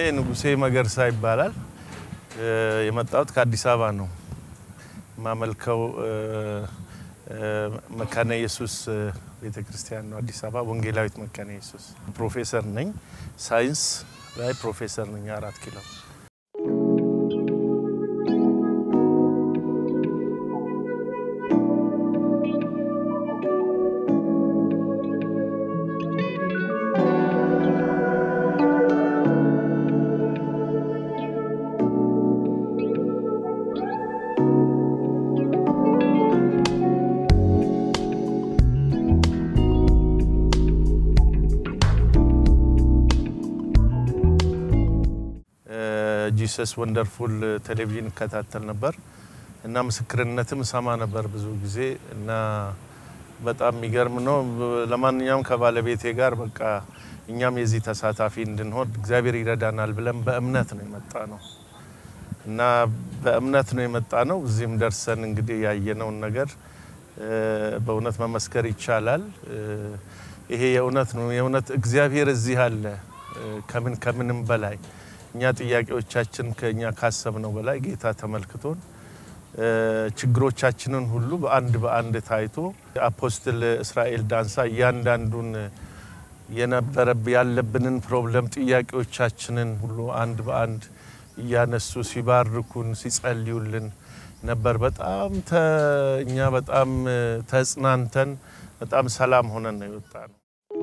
ንጉሴ መገርሳ ይባላል። የመጣሁት ከአዲስ አበባ ነው። የማመልከው መካነ ኢየሱስ ቤተ ክርስቲያን ነው። አዲስ አበባ ወንጌላዊት መካነ ኢየሱስ። ፕሮፌሰር ነኝ፣ ሳይንስ ላይ ፕሮፌሰር ነኝ አራት ኪሎ። ጂሰስ ወንደርፉል ቴሌቪዥን እከታተል ነበር እና ምስክርነትም ሰማ ነበር ብዙ ጊዜ እና በጣም የሚገርም ነው። ለማንኛውም ከባለቤቴ ጋር በቃ እኛም የዚህ ተሳታፊ እንድንሆን እግዚአብሔር ይረዳናል ብለን በእምነት ነው የመጣ ነው እና በእምነት ነው የመጣ ነው። እዚህም ደርሰን እንግዲህ ያየነውን ነገር በእውነት መመስከር ይቻላል። ይሄ የእውነት ነው። የእውነት እግዚአብሔር እዚህ አለ። ከምን ከምንም በላይ እኛ ጥያቄዎቻችን ከእኛ ካሰብነው በላይ ጌታ ተመልክቶን ችግሮቻችንን ሁሉ በአንድ በአንድ ታይቶ አፖስትል እስራኤል ዳንሳ እያንዳንዱን የነበረ ያለብንን ፕሮብለም ጥያቄዎቻችንን ሁሉ አንድ በአንድ እያነሱ ሲባርኩን ሲጸልዩልን ነበር። በጣም እኛ በጣም ተጽናንተን በጣም ሰላም ሆነን ነው የወጣ ነው።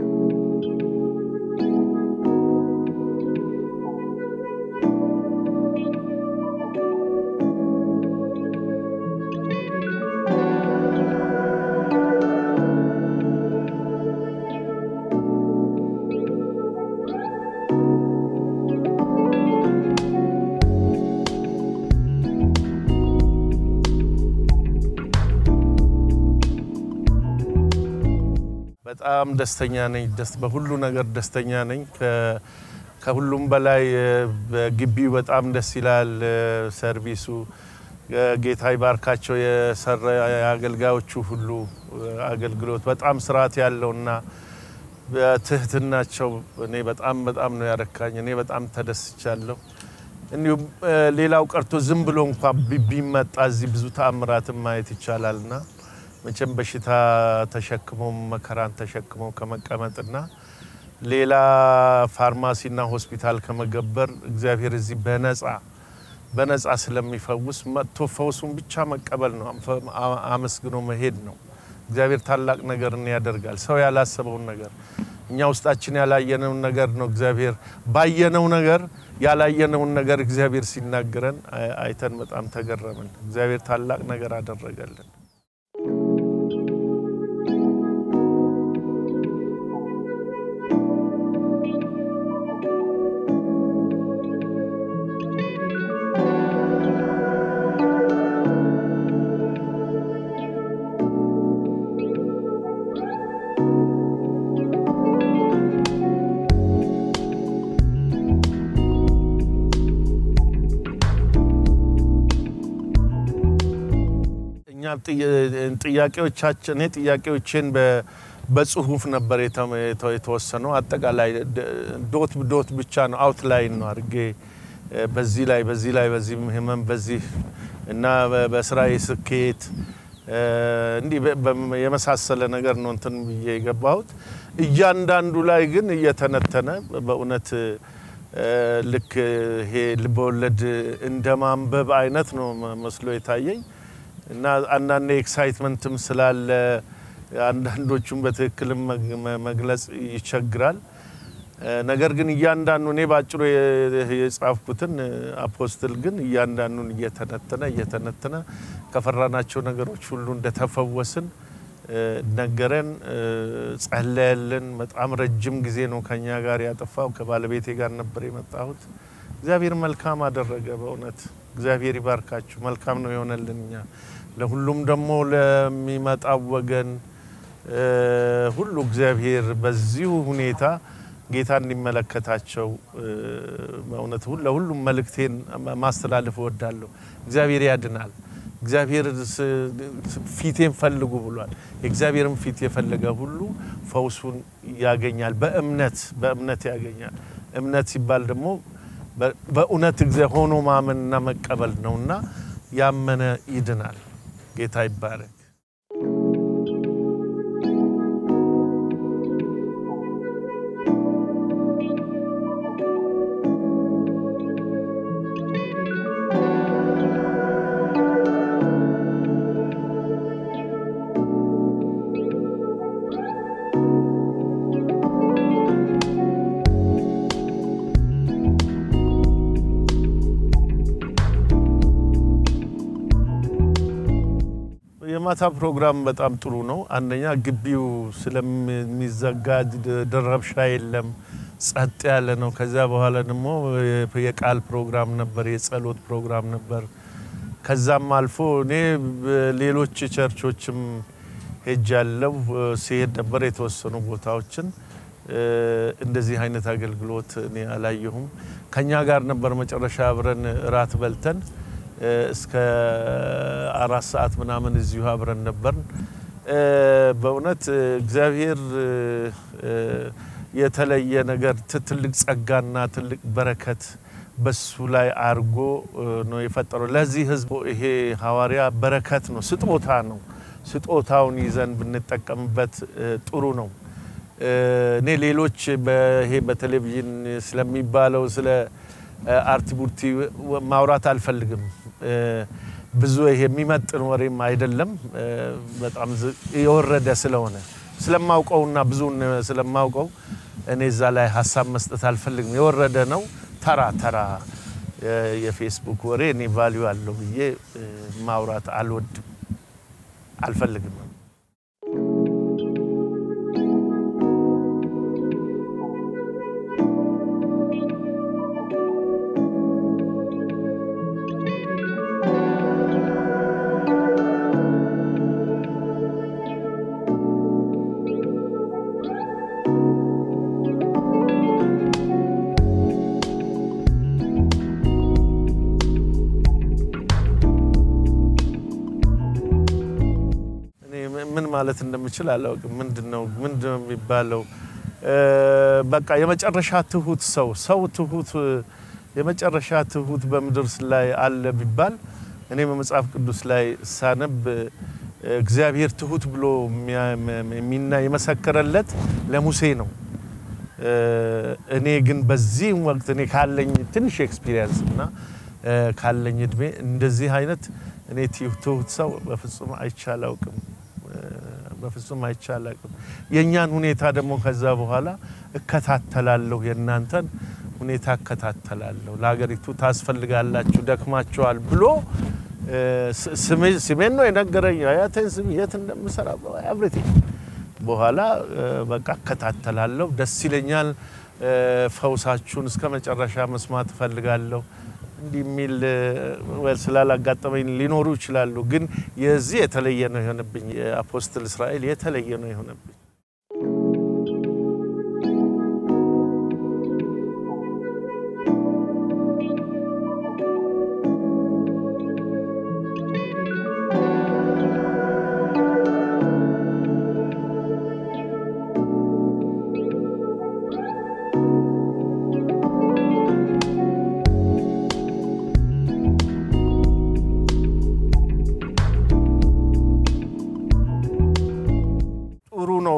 በጣም ደስተኛ ነኝ። በሁሉ ነገር ደስተኛ ነኝ። ከሁሉም በላይ በግቢው በጣም ደስ ይላል። ሰርቪሱ ጌታ ይባርካቸው። የሰራ የአገልጋዮቹ ሁሉ አገልግሎት በጣም ስርዓት ያለውና በትህትናቸው እኔ በጣም በጣም ነው ያረካኝ። እኔ በጣም ተደስቻለሁ። እንዲሁም ሌላው ቀርቶ ዝም ብሎ እንኳ ቢመጣ እዚህ ብዙ ተአምራትን ማየት ይቻላልና መቼም በሽታ ተሸክሞ መከራን ተሸክሞ ከመቀመጥና ሌላ ፋርማሲና ሆስፒታል ከመገበር እግዚአብሔር እዚህ በነፃ በነፃ ስለሚፈውስ መጥቶ ፈውሱን ብቻ መቀበል ነው፣ አመስግኖ መሄድ ነው። እግዚአብሔር ታላቅ ነገርን ያደርጋል። ሰው ያላሰበውን ነገር እኛ ውስጣችን ያላየነውን ነገር ነው እግዚአብሔር ባየነው ነገር ያላየነውን ነገር እግዚአብሔር ሲናገረን አይተን በጣም ተገረምን። እግዚአብሔር ታላቅ ነገር አደረገልን። ጥያቄዎቻችን እኔ ጥያቄዎችን በጽሁፍ ነበር የተወሰነው። አጠቃላይ ዶት ዶት ብቻ ነው አውትላይን ነው አድርጌ በዚህ ላይ በዚህ ላይ በዚህ ህመም በዚህ እና በስራዬ ስኬት እንዲህ የመሳሰለ ነገር ነው እንትን ብዬ የገባሁት። እያንዳንዱ ላይ ግን እየተነተነ በእውነት ልክ ይሄ ልበወለድ እንደ ማንበብ አይነት ነው መስሎ የታየኝ እና አንዳንድ ኤክሳይትመንትም ስላለ አንዳንዶቹም በትክክልም መግለጽ ይቸግራል። ነገር ግን እያንዳንዱ እኔ ባጭሩ የጻፍኩትን አፖስትል ግን እያንዳንዱን እየተነተነ እየተነተነ ከፈራናቸው ነገሮች ሁሉ እንደተፈወስን ነገረን፣ ጸለየልን። በጣም ረጅም ጊዜ ነው ከኛ ጋር ያጠፋው። ከባለቤቴ ጋር ነበር የመጣሁት። እግዚአብሔር መልካም አደረገ። በእውነት እግዚአብሔር ይባርካችሁ። መልካም ነው የሆነልን እኛ ለሁሉም ደግሞ ለሚመጣው ወገን ሁሉ እግዚአብሔር በዚሁ ሁኔታ ጌታ እንዲመለከታቸው በእውነት ለሁሉም መልእክቴን ማስተላለፍ እወዳለሁ። እግዚአብሔር ያድናል። እግዚአብሔር ፊቴን ፈልጉ ብሏል። የእግዚአብሔርን ፊት የፈለገ ሁሉ ፈውሱን ያገኛል። በእምነት በእምነት ያገኛል። እምነት ሲባል ደግሞ በእውነት እግዚአብሔር ሆኖ ማመንና መቀበል ነውና ያመነ ይድናል። ጌታ ይባረክ። የማታ ፕሮግራም በጣም ጥሩ ነው። አንደኛ ግቢው ስለሚዘጋ ረብሻ የለም፣ ጸጥ ያለ ነው። ከዚያ በኋላ ደግሞ የቃል ፕሮግራም ነበር፣ የጸሎት ፕሮግራም ነበር። ከዛም አልፎ እኔ ሌሎች ቸርቾችም ሄጃለሁ። ሲሄድ ነበር የተወሰኑ ቦታዎችን እንደዚህ አይነት አገልግሎት እኔ አላየሁም። ከኛ ጋር ነበር መጨረሻ አብረን እራት በልተን እስከ አራት ሰዓት ምናምን እዚሁ አብረን ነበርን። በእውነት እግዚአብሔር የተለየ ነገር ትልቅ ጸጋና ትልቅ በረከት በሱ ላይ አድርጎ ነው የፈጠረው። ለዚህ ሕዝብ ይሄ ሐዋርያ በረከት ነው፣ ስጦታ ነው። ስጦታውን ይዘን ብንጠቀምበት ጥሩ ነው። እኔ ሌሎች ይሄ በቴሌቪዥን ስለሚባለው ስለ አርቲ ቡርቲ ማውራት አልፈልግም። ብዙ ይሄ የሚመጥን ወሬም አይደለም። በጣም የወረደ ስለሆነ ስለማውቀውና ብዙን ስለማውቀው እኔ እዛ ላይ ሀሳብ መስጠት አልፈልግም። የወረደ ነው። ተራ ተራ የፌስቡክ ወሬ እኔ ቫሊዩ አለው ብዬ ማውራት አልወድም፣ አልፈልግም። ምን ማለት እንደምችል አላውቅም። ምንድን ነው ምንድን ነው የሚባለው? በቃ የመጨረሻ ትሁት ሰው ሰው ትሁት የመጨረሻ ትሁት በምድር ላይ አለ ቢባል እኔ በመጽሐፍ ቅዱስ ላይ ሳነብ እግዚአብሔር ትሁት ብሎ የሚና የመሰከረለት ለሙሴ ነው። እኔ ግን በዚህ ወቅት እኔ ካለኝ ትንሽ ኤክስፒሪየንስ እና ካለኝ እድሜ እንደዚህ አይነት እኔ ትሁት ሰው በፍጹም አይቼ አላውቅም። በፍጹም አይቼ አላውቅም። የእኛን ሁኔታ ደግሞ ከዛ በኋላ እከታተላለሁ፣ የእናንተን ሁኔታ እከታተላለሁ። ለሀገሪቱ ታስፈልጋላችሁ፣ ደክማችኋል ብሎ ስሜን ነው የነገረኝ። አያቴን ስም የት እንደምሰራ ኤቭሪቲንግ በኋላ በቃ እከታተላለሁ። ደስ ይለኛል። ፈውሳችሁን እስከ መጨረሻ መስማት እፈልጋለሁ። እንዲህ የሚል ስላላጋጠመኝ ሊኖሩ ይችላሉ። ግን የዚህ የተለየ ነው የሆነብኝ። የአፖስትል እስራኤል የተለየ ነው የሆነብኝ። ጥሩ ነው።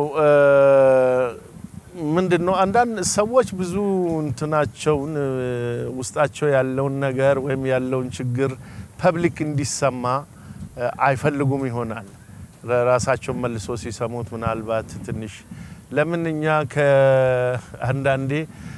ምንድን ነው አንዳንድ ሰዎች ብዙ እንትናቸውን ውስጣቸው ያለውን ነገር ወይም ያለውን ችግር ፐብሊክ እንዲሰማ አይፈልጉም ይሆናል። ራሳቸውን መልሶ ሲሰሙት ምናልባት ትንሽ ለምን እኛ ከአንዳንዴ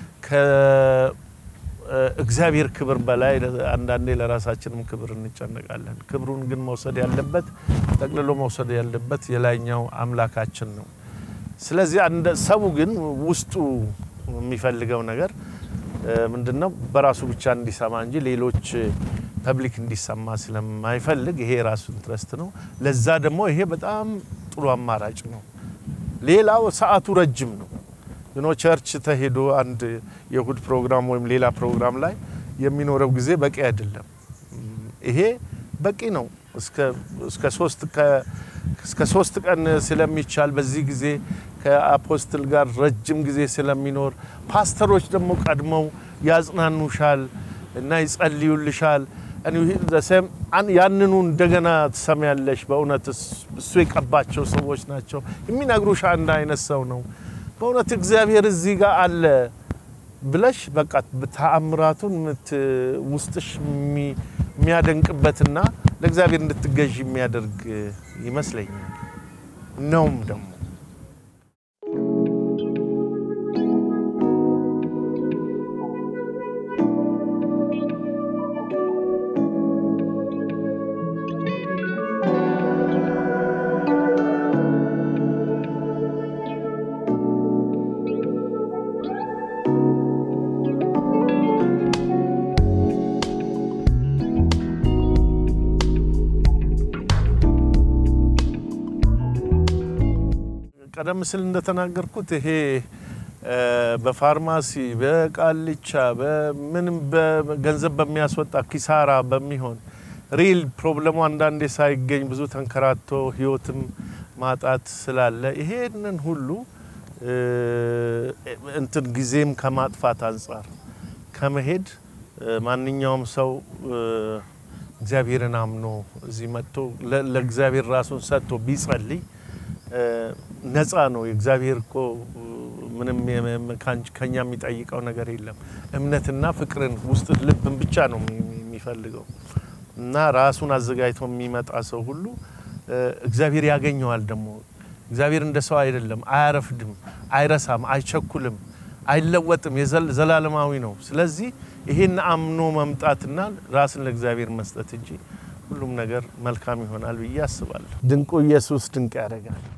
ከእግዚአብሔር ክብር በላይ አንዳንዴ ለራሳችንም ክብር እንጨነቃለን። ክብሩን ግን መውሰድ ያለበት ጠቅልሎ መውሰድ ያለበት የላይኛው አምላካችን ነው። ስለዚህ ሰው ግን ውስጡ የሚፈልገው ነገር ምንድን ነው? በራሱ ብቻ እንዲሰማ እንጂ ሌሎች ፐብሊክ እንዲሰማ ስለማይፈልግ ይሄ የራሱ ኢንትረስት ነው። ለዛ ደግሞ ይሄ በጣም ጥሩ አማራጭ ነው። ሌላው ሰዓቱ ረጅም ነው። ኖ ቸርች ተሄዶ አንድ የእሁድ ፕሮግራም ወይም ሌላ ፕሮግራም ላይ የሚኖረው ጊዜ በቂ አይደለም። ይሄ በቂ ነው። እስከ ሶስት ቀን ስለሚቻል በዚህ ጊዜ ከአፖስትል ጋር ረጅም ጊዜ ስለሚኖር ፓስተሮች ደግሞ ቀድመው ያጽናኑሻል እና ይጸልዩልሻል። ያንኑ እንደገና ትሰሚያለሽ። በእውነት እሱ የቀባቸው ሰዎች ናቸው የሚነግሩሽ አንድ አይነት ሰው ነው። በእውነት እግዚአብሔር እዚህ ጋር አለ ብለሽ በቃ ተአምራቱን ውስጥሽ የሚያደንቅበትና ለእግዚአብሔር እንድትገዥ የሚያደርግ ይመስለኛል ነውም ደግሞ ቀደም ሲል እንደተናገርኩት ይሄ በፋርማሲ በቃልቻ በምንም ገንዘብ በሚያስወጣ ኪሳራ በሚሆን ሪል ፕሮብለሙ አንዳንዴ ሳይገኝ ብዙ ተንከራቶ ህይወትም ማጣት ስላለ ይሄንን ሁሉ እንትን ጊዜም ከማጥፋት አንጻር ከመሄድ ማንኛውም ሰው እግዚአብሔርን አምኖ እዚህ መጥቶ ለእግዚአብሔር ራሱን ሰጥቶ ቢጸልይ ነፃ ነው። የእግዚአብሔር እኮ ምንም ከኛ የሚጠይቀው ነገር የለም። እምነትና ፍቅርን ውስጥ ልብን ብቻ ነው የሚፈልገው እና ራሱን አዘጋጅቶ የሚመጣ ሰው ሁሉ እግዚአብሔር ያገኘዋል። ደግሞ እግዚአብሔር እንደ ሰው አይደለም፣ አያረፍድም፣ አይረሳም፣ አይቸኩልም፣ አይለወጥም፣ ዘላለማዊ ነው። ስለዚህ ይሄን አምኖ መምጣትና ራስን ለእግዚአብሔር መስጠት እንጂ ሁሉም ነገር መልካም ይሆናል ብዬ አስባለሁ። ድንቁ ኢየሱስ ድንቅ ያደርጋል።